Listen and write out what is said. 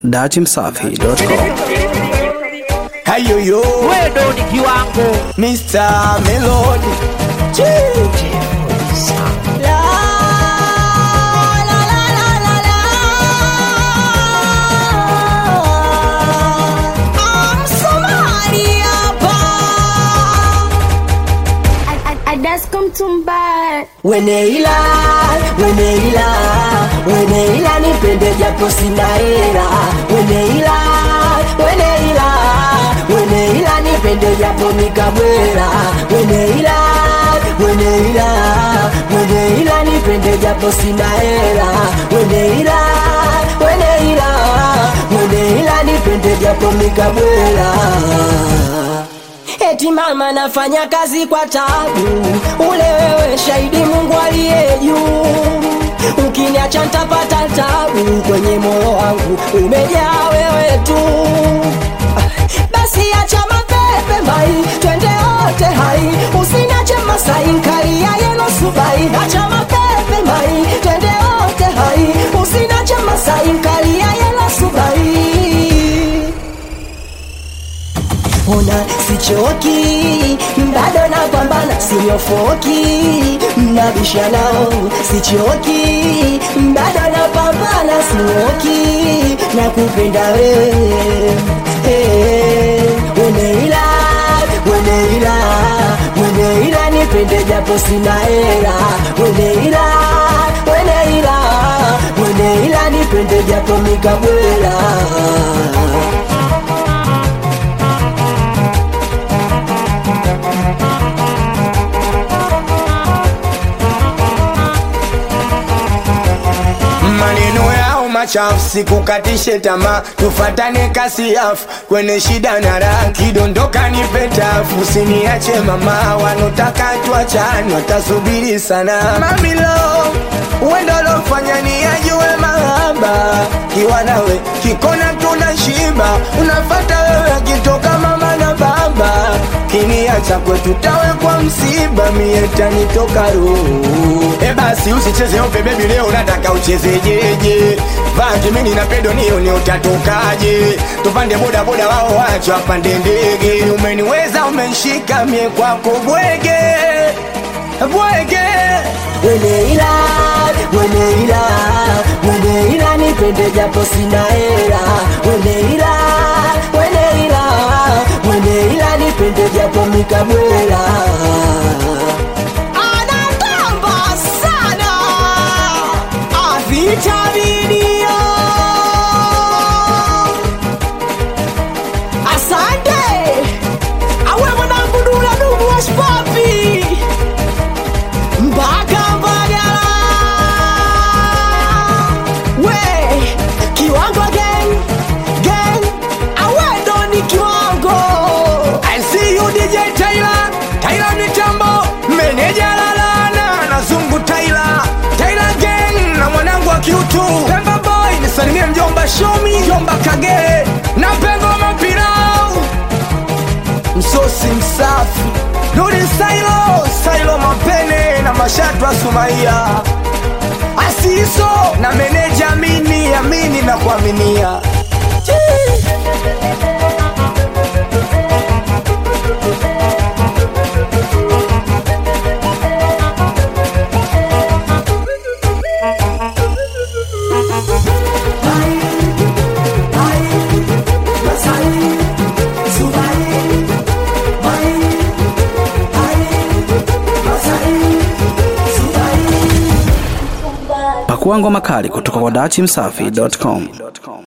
datimsafi.com. Hayo yo wewe ni kiwango Mr. Melody Chii. La, la, la, la, la, la. I'm Somali hapa. Adasko mtumba Weneila, weneila, weneila nipende japo sina hela. Weneila, weneila, weneila nipende japo nikabwela. Weneila, weneila, weneila nipende japo sina hela. Weneila, weneila, weneila nipende japo nikabwela. Eti mama nafanya kazi kwa tabu, ule wewe shahidi Mungu aliye juu. Ukiniacha nitapata tabu, kwenye moyo wangu umejaa wewe tu. Basi acha mapepe mai, twende wote hai, usiniache Masai nkali ya yelo subai. Acha mapepe mai, twende wote hai, usiniache Masai nkali ya yelo subai ona sichoki bado napambana sinyofoki mnabisha nao sichoki bado napambana sinyoki na kupenda wewe hey, weneila weneila weneila nipende japo sina hela weneila weneila weneila nipende japo mikabwela maneno yao machafu sikukatishe tamaa tufatane kasi yafu kwenye shida na raha kidondoka nipe tafu usiniache mama wanotaka tuachane watasubiri sana mamilo uendo lofanya ni ajue mahaba kiwa nawe kikona tuna shiba unafata wewe akitoka mama na baba kiniacha kwetu tawe kwa msiba mie tanitoka roho e basi usicheze ope bebi leo nataka uchezejeje vakimini na pedo niyo ni utatokaje tupande bodaboda wao wacho apande ndege umeniweza umenshika mie kwako bwege bwege weneila weneila weneila nipende japo sina hela weneila weneila weneila nipende japo mikabwela anatamba sana avitaminio asante awe mwanangu dula dumu waspapi mpaka Mbagala. We kiwango gang gang, awe ndo ni kiwango. I see you DJ Tyler, Tyler mitambo, meneja lalana na zungu Tyler, Tyler gang na mwanangu wa kiutu Pemba boy, nisalimie mjomba Shomi, mjomba Kagere na pengo mapirau msosi msafi Nuri Sailo, Sailo Mapene na Mashatu Sumaia Asiso na meneja Amini, Amini na kuaminia Chii. Pakua ngoma kali kutoka kwa datimsafi.com.